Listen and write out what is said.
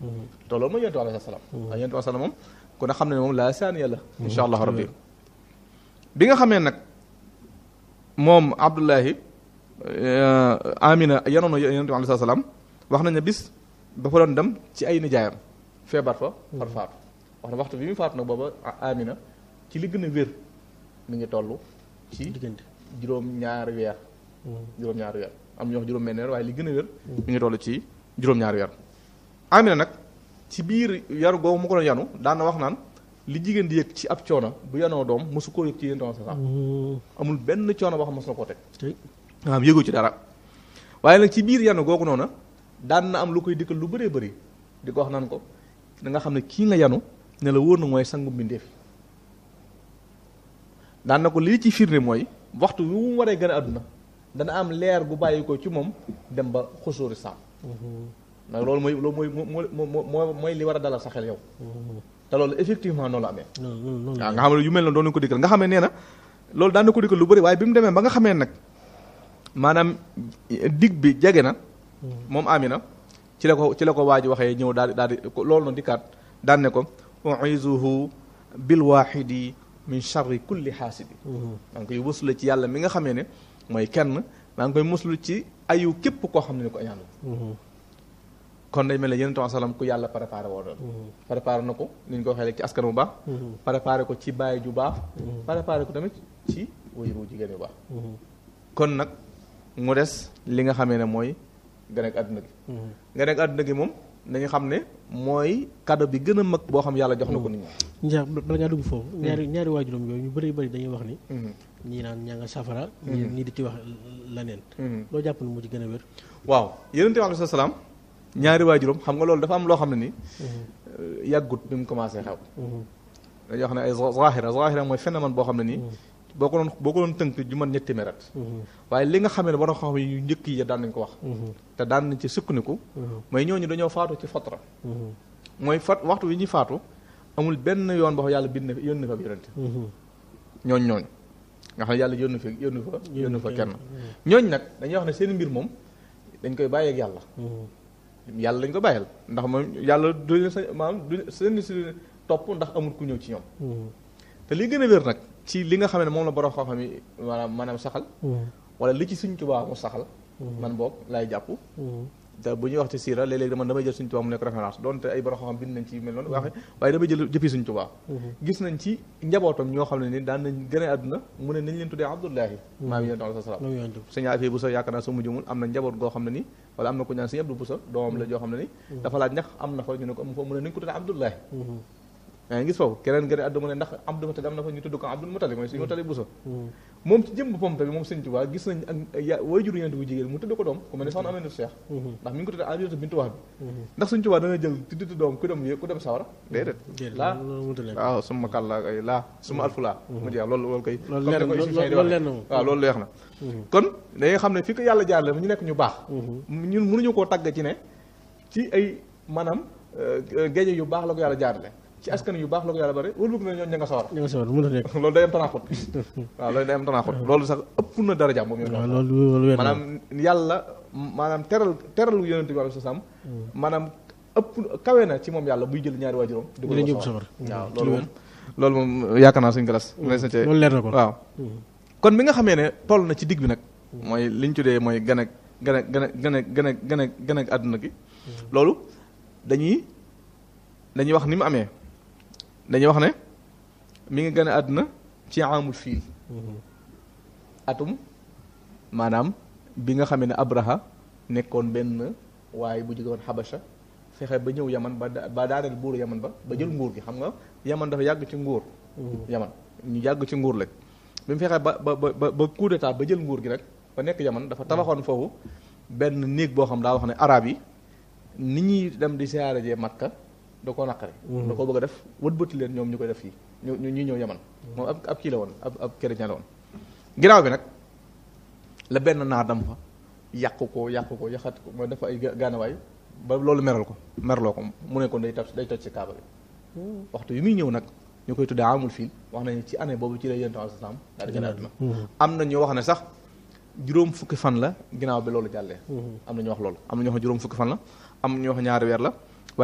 te loolu mooy yonent bi alayhi salaam waaye yonent bi alayhi salaam moom ku ne xam ne moom laa saaniya la insha allahu rabbi bi nga xamee nag moom Abdullahi Amina yanoon na yonent bi alayhi salaam wax nañ ne bis dafa doon dem ci ay nijaayam feebar fa far faatu wax na waxtu bi muy faatu nag booba Amina ci li gën a wér mi ngi toll ci diggante juróom-ñaari weer juróom-ñaari weer am ñu wax juróom-benn weer waaye li gën a wér mi ngi toll ci juróom-ñaari weer Amina nag ci biir yaru googu mu ko doon yanu daan na wax naan li jigéen di yëg ci ab coono bu yanoo doom mosu koo yëg ci yéen sa sax amul benn coono boo xam mos na koo teg tey maanaam yëgu ci dara waaye nag ci biir yanu googu noonu daan na am lu koy dikkal lu bëree bëri di ko wax naan ko da nga xam ne kii nga yanu ne la wóor na mooy sangu mbindeef daan na ko lii ci firnde mooy waxtu wi mu waree gën a àdduna dana am leer gu bàyyi ko ci moom dem ba xusóori saam nag loolu mooy loolu mooy moo moo moo mooy li war a dalal sa xel yow te loolu effectivement noonu la amee noonu noonu waaw nga xam ne yu mel noonu doon nañu ko dikkal nga xamee nee na loolu daan na ko dikkal lu bëri waaye bi mu demee ba nga xamee nag maanaam dig bi jege na moom Amina ci la ko ci la ko waa ji waxee ñëw daal di daal di loolu noonu dikkaat daan ne ko uizuhu bil wahidi min charri kulli xaasidi maa ngi koy muslu ci yàlla mi nga xamee ne mooy kenn maa ngi koy muslu ci ayu képp koo xam ne ni ko añaan kon day mel ne yeneen temps salaam ku yàlla préparé woo doon préparé na ko ni ñu ko waxee léegi ci askan bu baax préparé ko ci bàyyi ju baax préparé ko tamit ci wajur wu jigéen yu baax kon nag mu des li nga xamee ne mooy gane ak àdduna gi gane ak àdduna gi moom nañu xam ne mooy cadeau bi gën a mag boo xam yàlla jox na ko nit ñi njaa bala ngaa dugg foofu ñaari ñaari waajuram yooyu ñu bëri bëri dañuy wax ni ñii naan ñaa nga safara ñii ñii di ci wax leneen loo jàpp ne mu ci gën a wér waaw yonente bi alayhi salaam ñaari waajuram xam nga loolu dafa am loo xam ne ni yàggut bi mu commencé xew dañuy wax ne ay zahira zahira mooy phénomène boo xam ne nii boo ko doon boo ko doon tënk ju man ñetti meret waaye li nga xamee ne ba doon xam yu njëkk yi daan nañ ko wax te daan nañ ci sukkandiku mooy ñooñu dañoo faatu ci fatra mooy fat waxtu wi ñuy faatu amul benn yoon boo xam yàlla bind yónni fa ab yonente ñooñ ñooñ nga xam ne yàlla yónni fa yónni fa yónni fa kenn ñooñ nag dañuy wax ne seen mbir moom dañ koy bàyyi ak yàlla yàlla lañ ko bàyyal ndax moom yàlla du leen sa maanaam du seen si topp ndax amul ku ñëw ci ñoom te li gën a wér nag ci li nga xam ne moom la borom xam-xam yi maanaam maanaam saxal wala li ci Sëñ Tuubaa mu saxal man boog laay jàpp te bu ñuy wax ci siira léeg-léeg man damay jël Sëñ Tuubaa mu nekk référence donte ay borom xam-xam bind nañ ci mel noonu waxe waaye damay jël jëppi Sëñ Tuubaa gis nañ ci njabootam ñoo xam ne ni daan nañ gën a àdduna mu ne nañ leen tuddee Abdullahi maa ngi yonent alayhi salaam sëñ Afee Buso yaakaar naa soo mu jëmul am na njaboot goo xam ne ni wala am na ku ñaan sëñ Abdu Buso doomam la joo xam ne ni dafa laaj ndax am na fa ñu ne ko am fa mu ne nañ ko tuddee Abdullahi yaa ngi gis foofu keneen gën a àdduna mu ne ndax Abdul Mutalib am na fa ñu tudd ko Abdul Mutalib mooy suñu Mutalib Buso moom ci jëm boppam tamit moom Sëñ Tuubaa gis nañ ak waajuru yonent bu jigéen mu tudd ko doom ku mel ne soxna Aminatu Cheikh ndax mi ngi ko tuddee Aminatu bintu Wahb bi ndax Sëñ Tuubaa dana jël ci tudd doom ku dem ku dem sawara déedéet laa waaw suma kàlla ay laa suma alfu laa mu jeex loolu loolu koy loolu leer na waaw loolu leex na kon dañuy xam ne fi ko yàlla jaarale ñu nekk ñu baax ñun mënuñu koo tàgg ci ne ci ay maanaam géeje yu baax la ko yàlla jaarale ci askan yu baax la ko yàlla bari wóolu na ñoom ña nga sawar ña nga sawar mën a nekk loolu day am tanaaxut waaw loolu day am tanaaxut loolu sax ëpp na daraja moom yow loolu loolu wér maanaam yàlla maanaam teral teral yonente bi alayhi salaam maanaam ëpp kawe na ci moom yàlla buy jël ñaari waajuram di ko yóbbu sawar waaw loolu moom loolu moom yaakaar naa suñu galas loolu leer na ko waaw kon bi nga xamee ne toll na ci digg bi nag mooy li ñu tuddee mooy gën a gën a gën a gën a gën a gën a gën a àdduna gi loolu dañuy dañuy wax ni mu amee dañuy wax ne mi ngi gën a àdduna ci amul fiil atum maanaam bi nga xamee ne Abraha nekkoon benn waaye bu jóge woon Xabasha fexe ba ñëw yaman ba ba daaneel buuru yaman ba ba jël nguur gi xam nga yaman dafa yàgg ci nguur yaman ñu yàgg ci nguur lañ bi mu fexee ba ba ba ba coup d'état ba jël nguur gi rek ba nekk yaman dafa tabaxoon foofu benn néeg boo xam daa wax ne arab yi ni ñuy dem di siyaare jee Makka da koo naqari da koo bëgg a def wëlbati leen ñoom ñu koy def fii ñu ñu ñëw yaman moom ab ab kii la woon ab ab chrétien la woon ginnaaw bi nag la benn naar dam fa yàq ko yàq ko yaxat ko mooy dafa ay gaanawaay ba loolu meral ko merloo ko mu ne ko day toj day toj ci kaaba bi waxtu yi muy ñëw nag ñu koy tuddee amul fii wax nañu ci année boobu ci la yéen temps sam daal di gën a àdduna am na ñu wax ne sax juróom fukki fan la ginnaaw bi loolu jàllee am na ñu wax loolu am na ñu wax juróom fukki fan la am ñu wax ñaari weer la